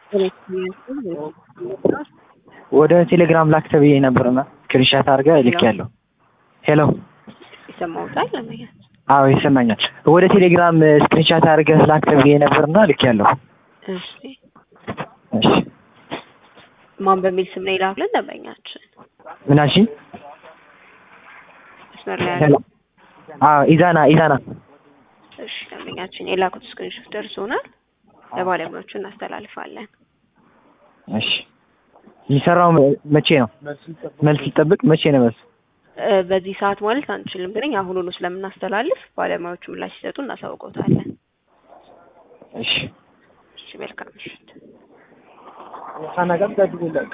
ወደ ቴሌግራም ላክ ተብዬ ነበርና ስክሪንሻት አድርገህ ልኬያለሁ። ሄሎ ይሰማውታል ለመያዝ አዎ ይሰማኛል። ወደ ቴሌግራም ስክሪንሻት አድርገህ ላክ ተብዬ ነበርና ልኬያለሁ። እሺ እሺ ማን በሚል ስም ነው ይላክልን ደንበኛችን ምን አልሽኝ? መስመር ላይ ሄሎ ያለው አዎ ኢዛና ኢዛና እሺ ደንበኛችን የላኩት ስክሪንሾት ደርሶናል ለባለሙያዎቹ እናስተላልፋለን እሺ የሚሰራው መ- መቼ ነው? መልስ ይጠብቅ መቼ ነው መልስ? እ፣ በዚህ ሰዓት ማለት አንችልም ግን አሁኑኑ ስለምናስተላልፍ ባለሙያዎቹ ምላሽ ሲሰጡ እናሳውቀውታለን እሺ እሺ መልካም ምሽት